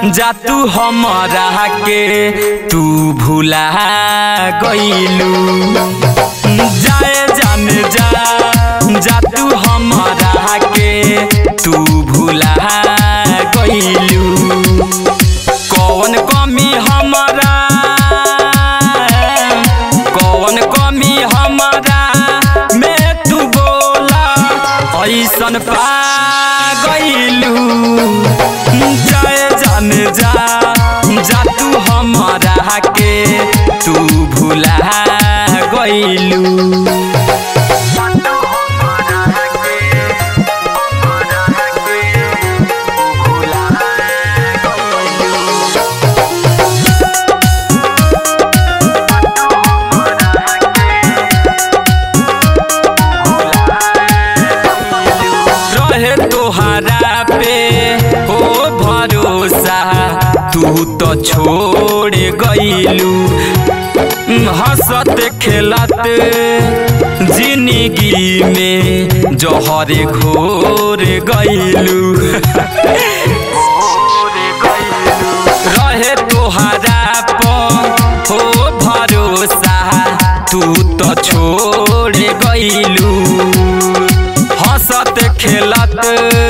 जा तू हमरा के तू भुला गइलू जाए जाने जा जा तू हमरा के तू भुला गइलू कौन कमी हमरा कौन कमी हमरा में तू बोला ऐसन पा गइलू जाए जाने जा जा तू हमरा के तू भुला गइलू रहे तोहरा पे हो भरोसा तू तो छोड़ गइलू हंसत खेलत जिंदगी में जहर घोर गइलू रहे तोहरा पर हो भरोसा तू तो छोड़ गइलू हंसत खेलत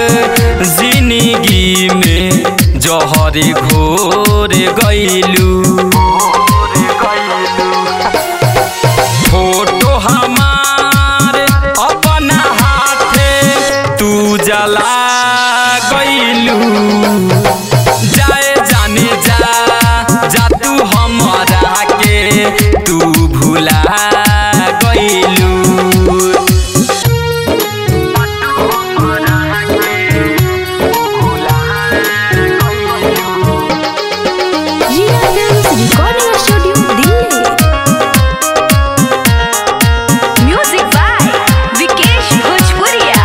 जिंदगी में जहर घोर गइलू फोटो हमार अपना हाथे तू जला गइलू जाए जाने जा जा तू हमरा के तू भुला गइलू Jia Films Recording Studio, Delhi. Music by Vikesh Bhojpuria.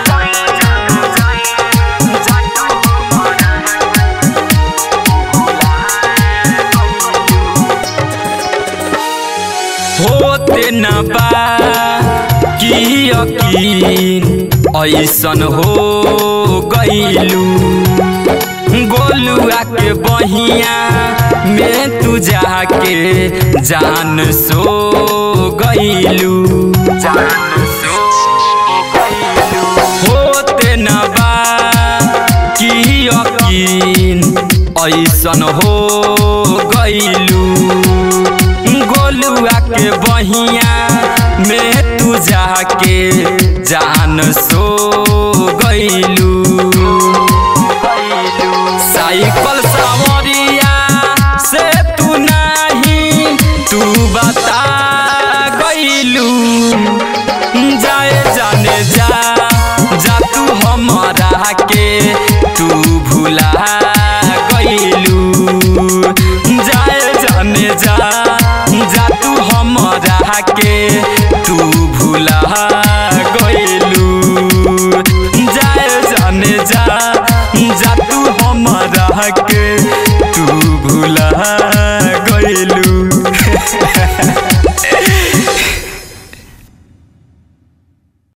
होते न बा कि यकीन ऐसन हो गइलू गोलुआ के बहिया में तू जाके जान सो गइलू होते न बा कि यकीन ऐसन हो गइलू गोलुआ के बहिया में तू जाके जान सो गइलू साइकिल सवरिया से तू नहीं तू बता गइलू जाए जाने जा जा तू हमरा के तू भुला गइलू जाए जाने जा जा तू हमरा के तू भुला गइलू जाए जाने जा जा तू हमरा के तू भुला